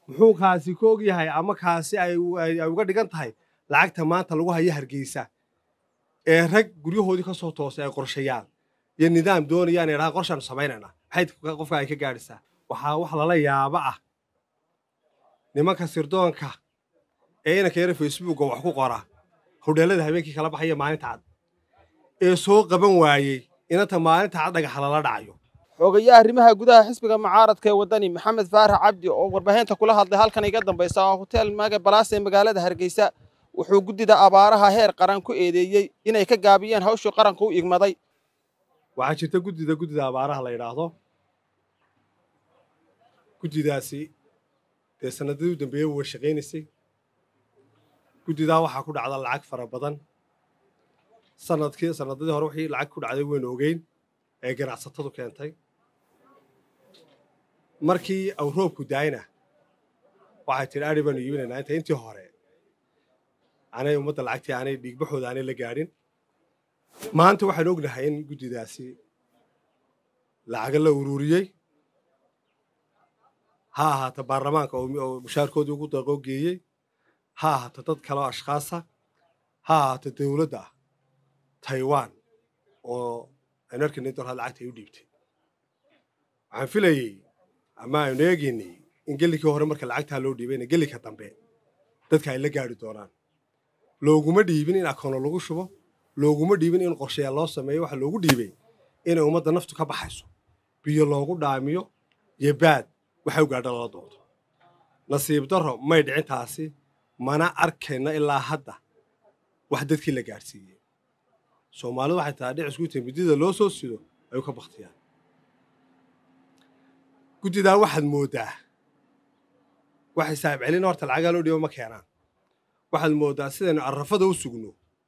muxuu kaasi ka og yahay ama kaasi ay uga dhigan tahay lacagta maanta lagu hayo hargeysa ee rag guryahoodii ka soo toosay ay qorshayaan iyo nidaam doonayaan ay dhahaan qorshaanu samaynayna maxay qofka ay ka gaadhaysaa waxaa wax lala yaaba ah nimanka sirdoonka ee inanka yara facebooka wax ku qora hodheellada habeenkii kala baxaya maalinta cad ee soo qaban waayey inanta maalinta cad dhagaxa lala dhacayo xogayaha arrimaha gudaha xisbiga mucaaradka ee waddani maxamed faarax cabdi oo warbaahinta kula hadlay halkan iga dambaysa oo hotel maga balaas ee magaalada hargeysa wuxuu guddida abaaraha heer qaran ku eedeeyey inay ka gaabiyeen hawshii qaranka u igmaday waxaa jirta guddida guddida abaaraha la yidhaahdo guddidaasi dee sanadadii u dambeeyey way shaqaynaysay guddidaa waxaa ku dhacda lacag fara badan sanadkii sanadadii hore wixii lacag ku dhacday waynu ogeyn ee ganacsatadu keentay markii aw roobku daayna waxay tidhi adhi baanu iibinaynaa inta intii hore aanay ummadda lacagtii aanay dhiigbaxooda aanay la gaadhin maanta waxaan ognahay in guddidaasi lacaga la ururiyey ha ahaato baarlamaanka oo mushaarkoodii ugu daqoo geeyey ha ahaato dad kale oo ashkhaasa ha ahaato dowladda taiwan oo aynu arkayna in dolhad lacagta ay u dhiibtay waxaan filayey ama aynu eegaynay in gellikii hore marka lacagtaa loo dhiibayna gellinka dambe dadka ay la gaadhi doonaan looguma dhiibin in akoono lagu shubo looguma dhiibin in qorshayaal loo sameeyo waxa loogu dhiibay inay ummadda naftu ka baxayso biyo loogu dhaamiyo iyo baad waxay u gaadha lala doonto nasiib darro may dhicin taasi mana arkayno ilaa hadda wax dadkii la gaadhsiiyey soomaalidu waxay tahay dhicisku intay midida loo soo sido ay u ka baktiyaan guddidaa waxaad mooddaa waxay saahib celin horta lacagaa loo dhiibo ma keenaan waxaad mooddaa sidaynu arrafada u sugno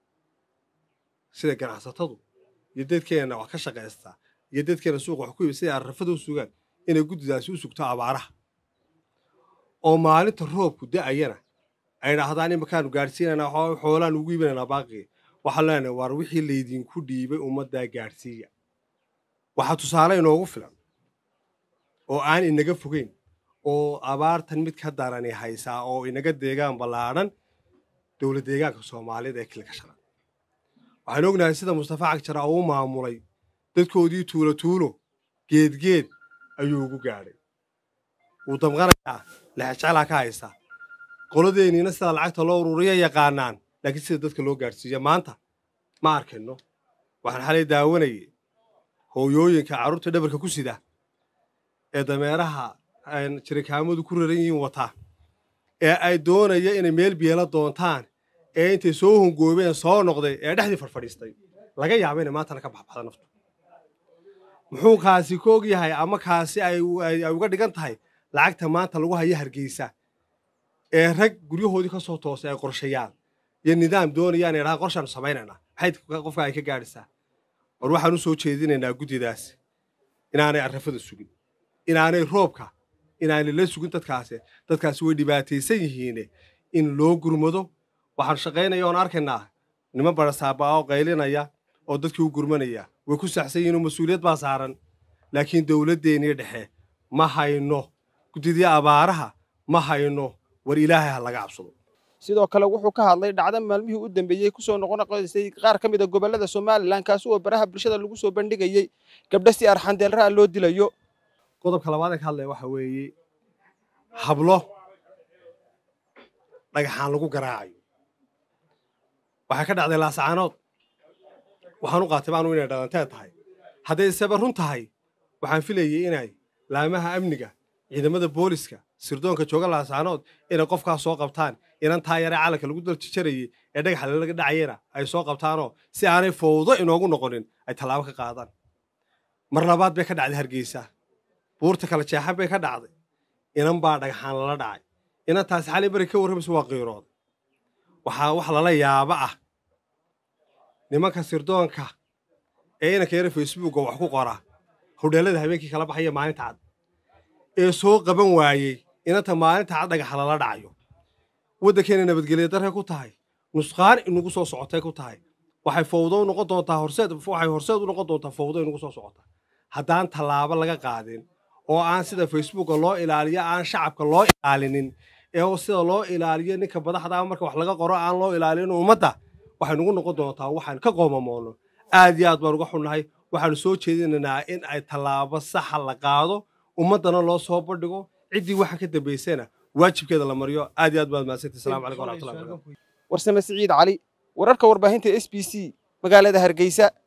sida ganacsatadu iyo dadkeenna wax ka shaqaystaa iyo dadkeenna suuqa wax ku ibi siday arrafada u sugaan inay guddidaasi u sugto abaaraha oo maalinta roobku da'ayana ay dhahdaan imakaanu gaadhsiinaynaa xoolaan ugu iibinaynaa baaqii waxaan leenahay waar wixii laydinku dhiibay ummaddaa gaadhsiiya waxaa tusaale inoogu filan oo aan inaga fogeyn oo abaartan mid ka darani haysaa oo inaga deegaan ballaadhan dowlad deegaanka soomaalida ee kilka shalan waxaan ognahay sida mustafa cagjara uu maamulay dadkoodii tuulo tuulo geedgeed ayuu ugu gaadhay wuu damqanayaa lexejeclaa ka haysta qoladeenniina sida lacagta loo ururiya yaqaanaan laakiin sida dadka loo gaadhsiiya maanta ma arkayno waxaan xalay daawanayay hooyooyinka carruurta dhabarka ku sida ee dameeraha jirikaamadu ku raran yihiin wataa ee ay doonaya inay meel biyeela doontaan ee intay soo hongoobeen soo noqday ee dhexdii fadhfadhiistay laga yaaba inay maantana ka baxbaxda naftu muxuu kaasi ka og yahay ama kaasi ay uga dhigan tahay lacagta maanta lagu hayo hargeysa ee rag guryahoodii ka soo toosay ay qorshayaan iyo nidaam doonayaan ay dhahaan qorshaanu samaynayna maxay qofka ay ka gaadhaysaa war waxaan u soo jeedinaynaa guddidaasi inaanay arrafada sugin inaanay roobka inaanay la sugin dadkaasi dadkaasi way dhibaataysan yihiine in loo gurmado waxaan shaqaynaya oon arkaynaa niman barasaabaa oo qaylinaya oo dadkii u gurmanaya way ku saxsan yihiin oo mas-uuliyad baa saaran laakiin dowladdeennii dhexe ma hayno guddidii abaaraha ma hayno war ilaahay ha laga cabsado sidoo kale wuxuu ka hadlay dhacdo maalmihii u dambeeyey kusoo noqonoqoysay qaar ka mid a gobollada somalilan kaasi oo baraha bulshada lagu soo bandhigayey gabdho si arxandeelraha loo dilayo qodobka labaad ee ka hadlaya waxa weeye hablo dhagaxaan lagu garaacayo waxay ka dhacday laasacaanood waxaan u qaatay baanu inay dhalanteed tahay hadday iseba run tahay waxaan filayay inay laamaha amniga ciidamada booliska sirdoonka jooga laasaanood inay qofkaas soo qabtaan inan taa yaree calanka lagu daljijarayey ee dhagaxa laga dhacayena ay soo qabtaanoo si aanay fowdo inoogu noqonin ay tallaabo ka qaadaan mar labaad bay ka dhacday hargeysa buurta kala jeexan bay ka dhacday inan baa dhagaxaan lala dhacay inantaasi xalay bari ka warramaysa waa qiirooda waxaa wax lala yaaba ah nimanka sirdoonka ee inanka yara facebooka wax ku qora hodheellada habeenkii kala baxaya maalinta cad ee soo qaban waayey inanta maalinta cad dhagaxa lala dhacayo waddankeena nabadgelya darre ku tahay nusqaan inagu soo socotay ku tahay waxay fowdo u noqon doontaa horseed waxay horseed u noqon doontaa fowdo inagu soo socota haddaan tallaabo laga qaadin oo aan sida facebooka loo ilaaliyo aan shacabka loo ilaalinin ee sida loo ilaaliyo ninka madaxda marka wax laga qoro aan loo ilaalin ummadda waxay nugu noqon doontaa waxaan ka qoomamoono aad iyo aad baan uga xunnahay waxaanu soo jeedinaynaa in ay tallaabo saxa la qaado ummaddana loo soo bandhigo ciddii waxa ka dambaysana waajibkeeda la mariyo aad iyo aad baad mahadsantii assalamu calaykum waraxmatullahi wabarakatu warsame siciid cali wararka warbaahinta s b c magaalada hargeysa